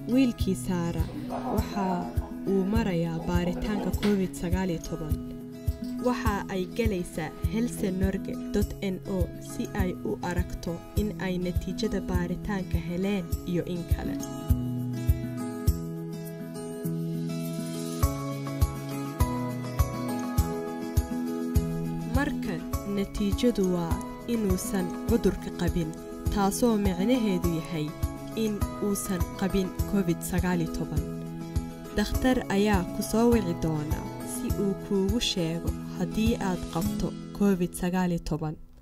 wiilkii saara waxa uu marayaa baaritaanka covid waxa ay gelaysaa helsenorge n o si ay u aragto in ay natiijada baaritaanka heleen iyo in kale marka natiijadu waa inuusan cudurka qabin taasoo micnaheedu yahay in uusan qabin covid dakhtar ayaa ku soo wici doona si uu kuugu sheego haddii aad qabto covid